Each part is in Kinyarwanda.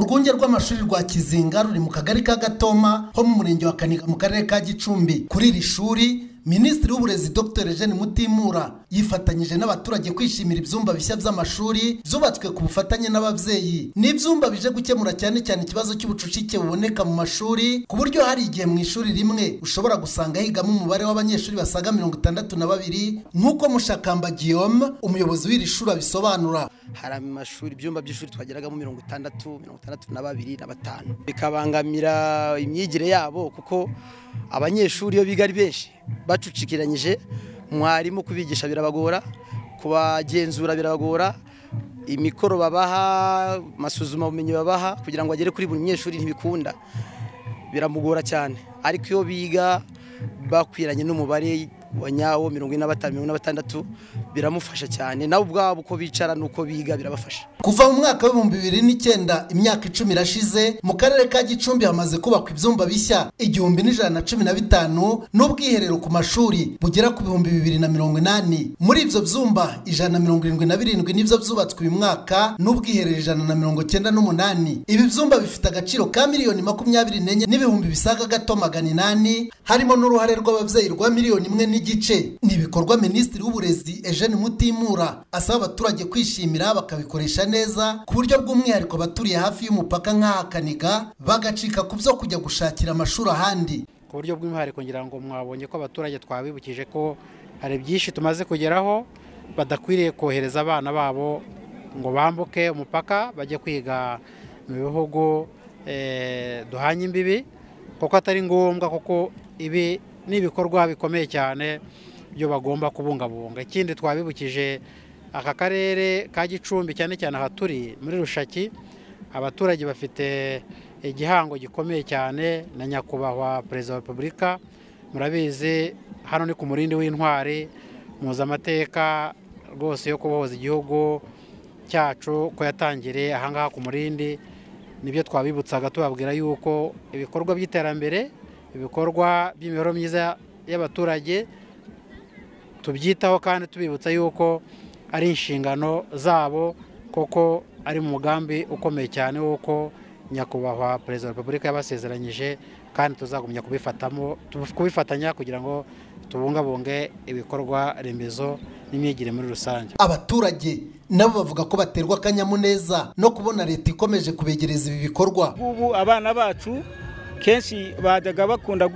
urwunge rw'amashuri rwa kizinga ruri mu kagari ka gatoma ho mu murenge wa kanika mu karere ka gicumbi kuri iri shuri minisitiri w'uburezi dr eugene mutimura yifatanyije n'abaturage kwishimira ibyumba bishya by'amashuri byubatswe ku bufatanye n'ababyeyi ni ibyumba bije gukemura cyane cyane ikibazo cy'ubucucike buboneka mu mashuri ku buryo hari igihe mu ishuri rimwe ushobora gusanga higamo umubare w'abanyeshuri basaga mirongo itandatu na babiri nk'uko mushakamba guillaume umuyobozi w'iri shuri abisobanura hari amashuri ibyumba by'ishuri twageragamo mirongo itandatu mirongo itandatu na babiri na batanu bikabangamira imyigire yabo kuko abanyeshuri iyo biga ari benshi bacucikiranyije mwarimu kubigisha birabagora kubagenzura birabagora imikoro babaha amasuzuma bumenyi babaha kugira ngo agere kuri buri munyeshuri ntibikunda biramugora cyane ariko iyo biga bakwiranye n'umubare wa nyawo mirongo ine na batanu mirongo ine na batandatu biramufasha cyane nabo ubwabo uko bicara n'uko biga birabafasha kuva mu mwaka w'ibihumbi bibiri n'icyenda imyaka icumi irashize mu karere ka gicumbi hamaze kubakwa ibyumba bishya igihumbi n'ijana na cumi na bitanu n'ubwiherero ku mashuri bugera ku bihumbi bibiri na mirongo inani muri ibyo byumba ijana na mirongo irindwi na birindwi nibyo byubatswe uyu mwaka n'ubwiherero ijana na mirongo cyenda n'umunani ibi byumba bifite agaciro ka miliyoni makumyabiri n'enye n'ibihumbi bisaga gato magana inani harimo n'uruhare rw'ababyeyi rwa miliyoni imwe n'igice ni ibikorwa minisitiri w'uburezi eugene mutimura asaba abaturage kwishimira bakabikoresha neza neza ku buryo bw'umwihariko abaturiye hafi y'umupaka nk'aha Kaniga bagacika ku byo kujya gushakira amashuri ahandi ku buryo bw'umwihariko ngira ngo mwabonye ko abaturage twabibukije ko hari byinshi tumaze kugeraho badakwiriye kohereza abana babo ngo bambuke umupaka bajye kwiga mu bihugu duhanye imbibi kuko atari ngombwa kuko ibi ni ibikorwa bikomeye cyane byo bagomba kubungabunga ikindi twabibukije aka karere ka gicumbi cyane cyane aha turi muri rushaki abaturage bafite igihango gikomeye cyane na nyakubahwa perezida wa repubulika murabizi hano ni ku murindi w'intwari mpuzamateka rwose yo kubohoza igihugu cyacu ko yatangiriye ahangaha ku murindi nibyo twabibutsaga tubabwira yuko ibikorwa by'iterambere ibikorwa by'imibereho myiza y'abaturage tubyitaho kandi tubibutsa yuko ari inshingano zabo kuko ari mu mugambi ukomeye cyane w'uko nyakubahwa perezida wa repubulika yabasezeranyije kandi tuzagumya kubifatanya kugira ngo tubungabunge ibikorwa remezo n'imyigire muri rusange abaturage nabo bavuga ko baterwa akanyamuneza no kubona leta ikomeje kubegereza ibi bikorwa ubu abana bacu kenshi bajyaga bakunda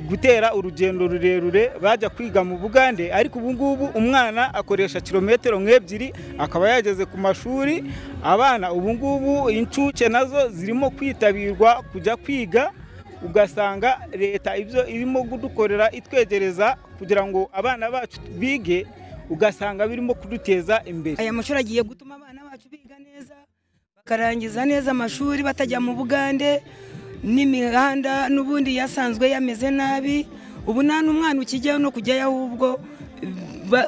gutera urugendo rurerure bajya kwiga mu bugande ariko ubu ngubu umwana akoresha kilometero nk'ebyiri akaba yageze ku mashuri abana ubu ngubu inshuke nazo zirimo kwitabirwa kujya kwiga ugasanga leta ibyo irimo kudukorera itwegereza kugira ngo abana bacu bige ugasanga birimo kuduteza imbere aya mashuri agiye gutuma abana bacu biga neza bakarangiza neza amashuri batajya mu bugande n'imihanda n'ubundi yasanzwe yameze nabi ubu nta n'umwana ukijyaho no kujyayo ahubwo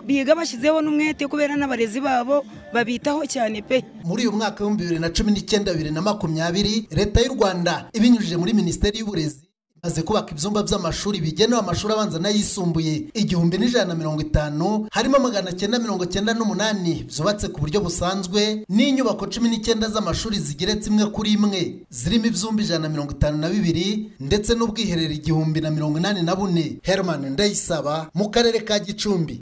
biga bashyizeho n'umwete kubera n'abarezi babo babitaho cyane pe muri uyu mwaka w'ibihumbi bibiri na cumi n'icyenda bibiri na makumyabiri leta y'u rwanda ibinyujije muri minisiteri y'uburezi maze kubaka ibyumba by'amashuri bigenewe amashuri abanza n'ayisumbuye igihumbi n'ijana na mirongo itanu harimo magana cyenda mirongo cyenda n'umunani byubatse ku buryo busanzwe n'inyubako cumi n'icyenda z'amashuri zigeretse imwe kuri imwe zirimo ibyumba ijana na mirongo itanu na bibiri ndetse n'ubwiherero igihumbi na mirongo inani na bune herman ndayisaba mu karere ka gicumbi